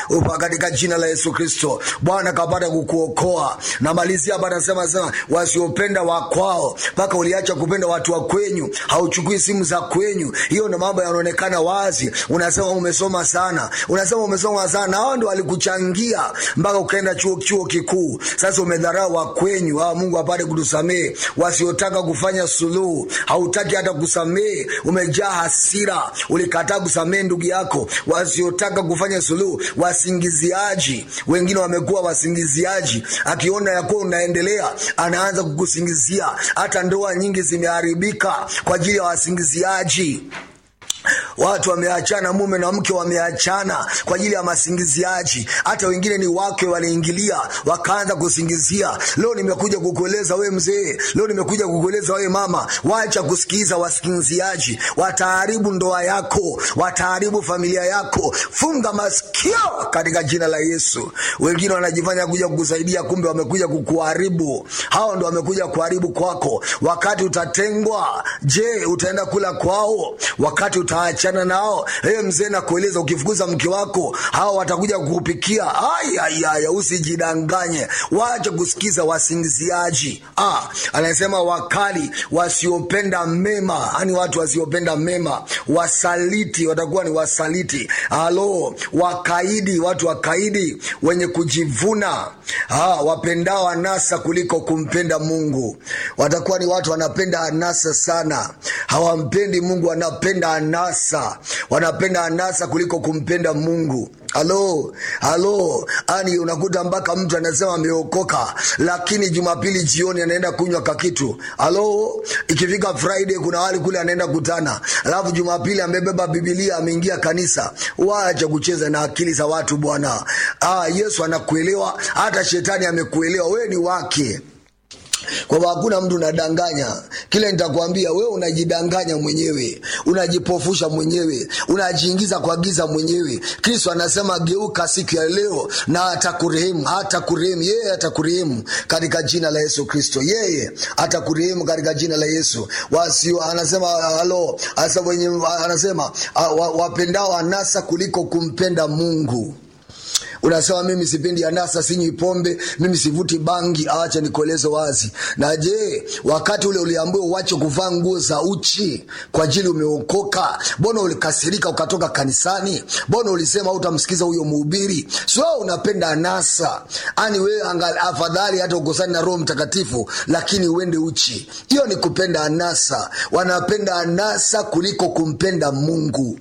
upa katika jina la Yesu Kristo. Bwana kapata kukuokoa. Namalizia hapa, nasema sema wasiopenda wa kwao, mpaka uliacha kupenda watu wa kwenyu, hauchukui simu za kwenyu. Hiyo ndo mambo yanaonekana wazi. Unasema umesoma sana, unasema umesoma sana, hao ndo walikuchangia mpaka ukaenda chuo chuo kikuu. Sasa umedharau wa kwenyu. Ah, Mungu apate kutusamehe. Wasiotaka kufanya suluhu, hautaki hata kusamehe, umejaa hasira, ulikataa kusamehe ndugu yako. Wasiotaka kufanya suluhu, wasingiziaji. Wengine wamekuwa wasingiziaji, akiona ya kuwa unaendelea anaanza kukusingizia. Hata ndoa nyingi zimeharibika kwa ajili ya wasingiziaji. Watu wameachana, mume na mke wameachana kwa ajili ya masingiziaji. Hata wengine ni wake waliingilia wakaanza kusingizia. Leo nimekuja kukueleza we mzee, leo nimekuja kukueleza we mama, wacha kusikiza wasingiziaji. Wataharibu ndoa yako, wataharibu familia yako. Funga masikio katika jina la Yesu. Wengine wanajifanya kuja kukusaidia, kumbe wamekuja kukuharibu. Hao ndo wamekuja kuharibu kwako. Wakati utatengwa, je, utaenda kula kwao? Wakati utaachana nao, hey, mzee nakueleza, ukifukuza mke wako hao watakuja kukupikia. Ayayaya, usijidanganye, wacha kusikiza wasingiziaji. Ah, anasema wakali, wasiopenda mema, yani watu wasiopenda mema, wasaliti, watakuwa ni wasaliti. Halo, wakaidi, watu wakaidi, wenye kujivuna, ah, wapendao anasa kuliko kumpenda Mungu, watakuwa ni watu wanapenda anasa sana, hawampendi Mungu, wanapenda anasa, wanapenda anasa kuliko kumpenda Mungu. Halo, halo, ani unakuta mpaka mtu anasema ameokoka, lakini Jumapili jioni anaenda kunywa kakitu. Halo, ikifika Friday kuna wali kule anaenda kutana, alafu Jumapili amebeba Biblia ameingia kanisa. Wacha kucheza na akili za watu bwana. Ah, Yesu anakuelewa, hata shetani amekuelewa, wewe ni wake kwamba hakuna mtu unadanganya. Kile nitakwambia wewe, unajidanganya mwenyewe, unajipofusha mwenyewe, unajiingiza kwa giza mwenyewe. Kristo anasema geuka siku ya leo na atakurehemu, hatakurehemu yeye, atakurehemu katika jina la Yesu Kristo, yeye atakurehemu katika jina la Yesu. Wasio anasema halo, anasema wenye, anasema wapendao anasa kuliko kumpenda Mungu. Unasema mimi sipendi anasa, sinywi pombe, mimi sivuti bangi. Acha nikueleze wazi. Na je, wakati ule uliambiwa uache kuvaa nguo za uchi kwa ajili umeokoka, mbona ulikasirika ukatoka kanisani? Mbona ulisema utamsikiza huyo mhubiri? Sio unapenda anasa, ani wewe afadhali hata ukosani na Roho Mtakatifu, lakini uende uchi. Hiyo ni kupenda anasa. Wanapenda anasa kuliko kumpenda Mungu.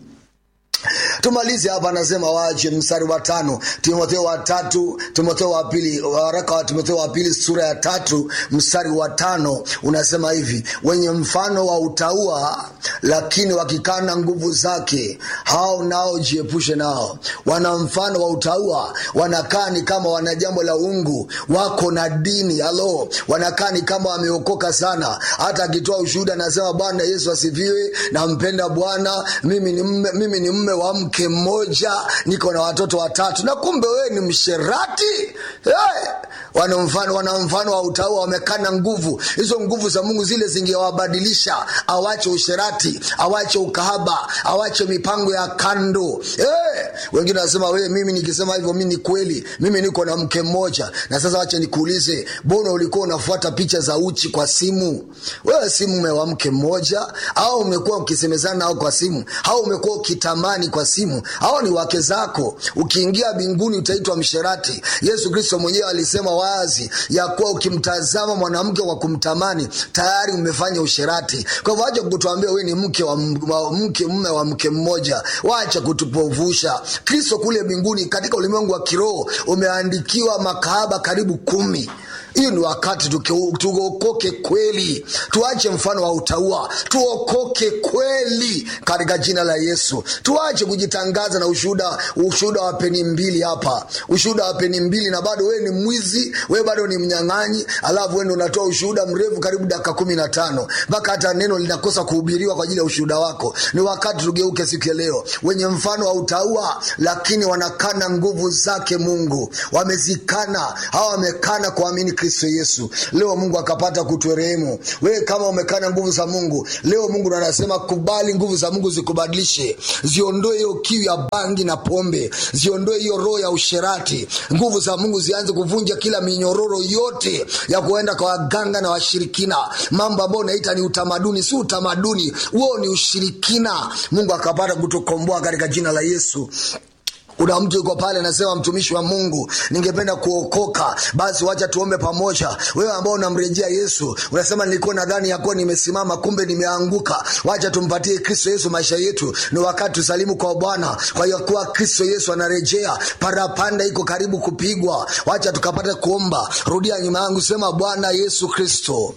Tumalize hapa, anasema waache mstari wa tano, Timotheo wa tatu, Timotheo wa pili, waraka wa Timotheo wa pili sura ya tatu mstari wa tano unasema hivi: wenye mfano wa utaua, lakini wakikana nguvu zake, hao nao jiepushe nao. Wana mfano wa utaua, wanakaa ni kama wana jambo la ungu, wako na dini halo, wanakaa ni kama wameokoka sana. Hata akitoa ushuhuda anasema Bwana Yesu asifiwe, nampenda Bwana, mimi ni mme, mimi ni mme wa mke mmoja, niko na watoto watatu, na kumbe wewe ni msherati hey! wana mfano wana mfano wa utaua, wamekana nguvu hizo. Nguvu za Mungu zile zingewabadilisha, awache usherati, awache ukahaba, awache mipango ya kando hey! Wengine wanasema wewe, mimi nikisema hivyo mimi ni kweli, mimi niko na mke mmoja. Na sasa wacha nikuulize, mbona ulikuwa unafuata picha za uchi kwa simu? Wewe si mume wa mke mmoja, au umekuwa ukisemezana nao kwa simu, au umekuwa ukitamani kwa simu? Hao ni wake zako. Ukiingia mbinguni utaitwa msherati. Yesu Kristo mwenyewe alisema wazi ya kuwa ukimtazama mwanamke kwa kumtamani tayari umefanya usherati. Kwa hivyo wacha kutuambia wewe ni mke wa mke mume wa mke mmoja, wacha kutupovusha. Kristo kule mbinguni katika ulimwengu wa kiroho umeandikiwa makahaba karibu kumi. Hiyo ni wakati tuokoke kweli, tuache mfano wa utaua, tuokoke kweli katika jina la Yesu. Tuache kujitangaza na ushuhuda, ushuhuda wa peni mbili hapa, ushuhuda wa peni mbili, na bado wewe ni mwizi, wewe bado ni mnyang'anyi, alafu wewe ndio unatoa ushuhuda mrefu karibu dakika kumi na tano mpaka hata neno linakosa kuhubiriwa kwa ajili ya ushuhuda wako. Ni wakati tugeuke siku ya leo, wenye mfano wa utaua, lakini wanakana nguvu zake Mungu, wamezikana hawa, wamekana kuamini kristo yesu leo mungu akapata kuturehemu wewe kama umekaa na nguvu za mungu leo mungu ndo anasema kubali nguvu za mungu zikubadilishe ziondoe hiyo kiu ya bangi na pombe ziondoe hiyo roho ya usherati nguvu za mungu zianze kuvunja kila minyororo yote ya kuenda kwa waganga na washirikina mambo ambayo unaita ni utamaduni si utamaduni huo ni ushirikina mungu akapata kutukomboa katika jina la yesu kuna mtu yuko pale anasema mtumishi wa mungu ningependa kuokoka basi wacha tuombe pamoja wewe ambao unamrejea yesu unasema nilikuwa nadhani yakuwa nimesimama kumbe nimeanguka wacha tumpatie kristo yesu maisha yetu ni wakati tusalimu kwa bwana kwa hiyo kuwa kristo yesu anarejea parapanda iko karibu kupigwa wacha tukapata kuomba rudia nyuma yangu sema bwana yesu kristo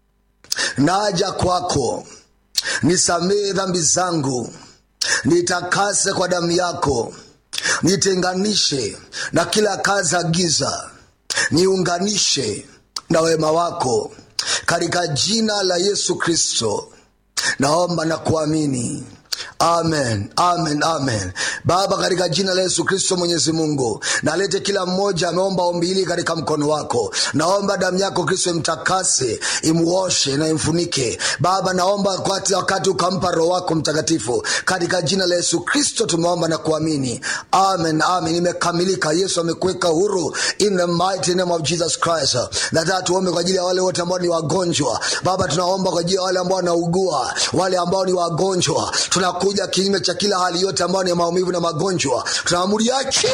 naja kwako nisamehe dhambi zangu nitakase kwa damu yako nitenganishe na kila kazi ya giza niunganishe na wema wako katika jina la yesu kristo naomba na kuamini amen amen amen baba katika jina la yesu kristo mwenyezi mungu nalete kila mmoja ameomba ombi hili katika mkono wako naomba damu yako kristo imtakase imwoshe na imfunike baba naomba wakati, wakati ukampa roho wako mtakatifu katika jina la yesu kristo tumeomba na kuamini amen amen imekamilika yesu amekuweka huru in the mighty name of jesus christ nataka tuombe kwa ajili ya wale wote ambao ni wagonjwa baba tunaomba kwa ajili ya wale ambao wanaugua wale ambao ni wagonjwa tunakuja kinyume cha kila hali yote ambayo ni maumivu na magonjwa tunaamuri yake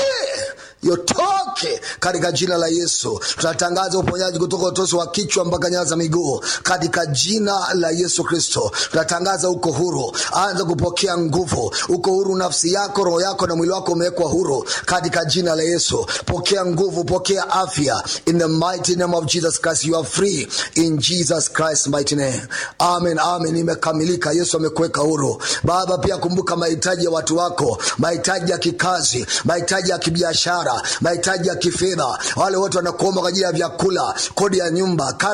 yotoke katika jina la yesu tunatangaza uponyaji kutoka utosi wa kichwa mpaka nyaya za miguu katika jina la yesu kristo tunatangaza uko huru anza kupokea nguvu uko huru nafsi yako roho yako na mwili wako umewekwa huru katika jina la yesu pokea nguvu pokea afya in the mighty name of jesus christ you are free in jesus christ mighty name amen amen imekamilika yesu amekuweka huru baba pia kumbuka mahitaji ya watu wako mahitaji ya kikazi mahitaji ya kibiashara mahitaji ya kifedha wale wote wanakuomba kwa ajili ya vyakula kodi ya nyumba karo